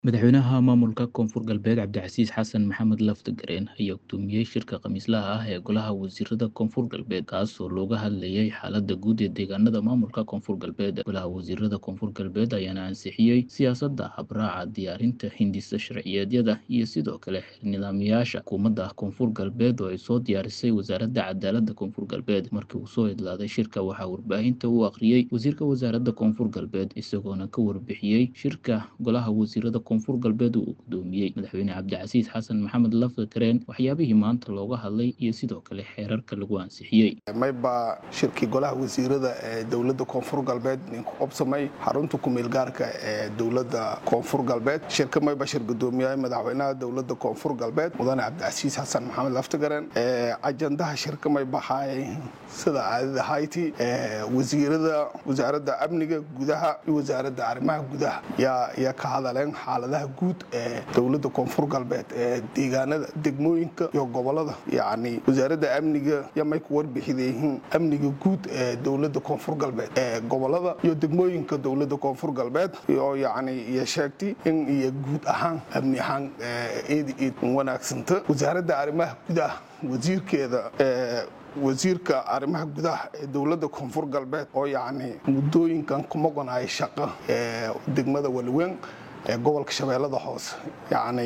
Madaxweynaha maamulka Koonfur Galbeed Cabdicasiis xasan maxamed laftagareen ayaa gudoomiyey shirka khamiislaha ah ee golaha wasiirada Koonfur Galbeed kaas oo looga hadlayay xaaladda guud ee deegaanada maamulka Koonfur Galbeed. Golaha wasiirada Koonfur Galbeed ayaana ansixiyey siyaasadda habraaca diyaarinta hindisa sharciyeedyada iyo sidoo kale nidaamyaasha xukuumadda Koonfur Galbeed oo ay soo diyaarisay wasaaradda cadaaladda Koonfur Galbeed. Markii uu soo idlaaday shirka waxaa warbaahinta u akhriyey wasiirka wasaaradda Koonfur Galbeed isagoona ka warbixiyey shirka golaha wasiirada koonfur galbeed uu gudoomiyey madaxweyne cabdicasiis xasan maxamed laftagareen waxyaabihii maanta looga hadlay iyo sidoo kale xeerarka lagu ansixiyey mayba shirkii golaha wasiirada ee dowladda koonfur galbeed ninku qabsamay xarunta kumeel gaarka ee dowladda koonfur galbeed shirka mayba shir gudoomiyaha madaxweynaha dowladda koonfur galbeed mudane cabdicasiis xasan maxamed laftagareen ajandaha shirka may baxaay sida caadada hayti wasiirada wasaaradda amniga gudaha iyo wasaaradda arrimaha gudaha yaa ka hadaleen xaaladaha guud ee dowladda koonfur galbeed ee deegaanada degmooyinka iyo gobolada yacni wasaaradda amniga yamay ku warbixidayihiin amniga guud ee dowladda koonfur galbeed ee gobolada iyo degmooyinka dowladda koonfur galbeed iyo yacni iyo sheegtay in iyo guud ahaan amni ahaan eedi eed wanaagsanta wasaaradda arrimaha gudaha wasiirkeeda wasiirka arrimaha gudaha ee dowladda koonfur galbeed oo yacni muddooyinkan ku maqonaya shaqo ee degmada waliweyn ee gobolka shabeellada hoose yacni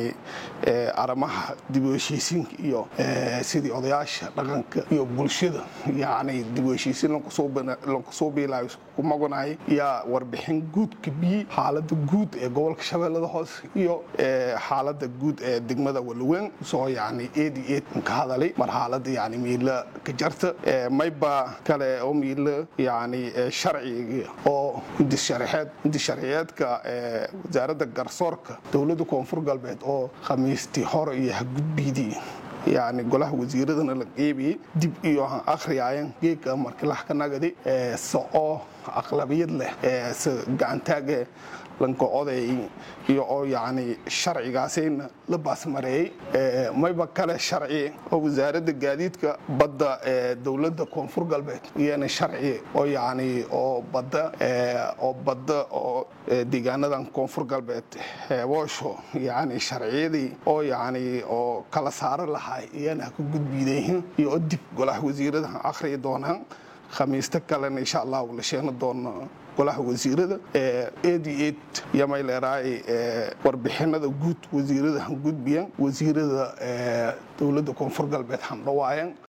arrimaha dib u heshiisiinka iyo sidii odayaasha dhaqanka iyo bulshada yacni dib u heshiisiin lankusoo biilaayo ku maqonayay yaa warbixin guud kabiyey xaaladda guud ee gobolka shabeellada hoose iyo xaaladda guud ee degmada waliweyn soo yacni eedi eed ka hadalay mar xaaladda yacni miila ka jarta mayba kale oo miila yacni sharciga oo hindis sharciyeed hindis sharciyeedka wasaaradda garsoorka dowladda koonfur galbeed oo khamiistii hore iyo hagudbiidii yacni golaha wasiiradana la qeybiyey dib iyo han akhriyaayan geega markilaha ka nagadi socoo aqlabiyad leh se gacantaage lanka oday iyo oo yacni sharcigaasayna la baasmareeyey mayba kale sharci oo wasaaradda gaadiidka badda ee dowladda koonfur galbeed iyana sharci oo yacni oo badda oo badda oo deegaanadan koonfur galbeed heeboosho yacni sharciyadii oo yacni oo kala saaro lahay iyana ha ka gudbiidayihiin iyo oo dib golaha wasiirada akhriyi doonaan khamiista kalena insha allahu la sheegna doono golaha wasiirada eedi eed yamay leeraay warbixinada guud wasiirada han gudbiyan wasiirada dowladda koonfur galbeed han dhawaayan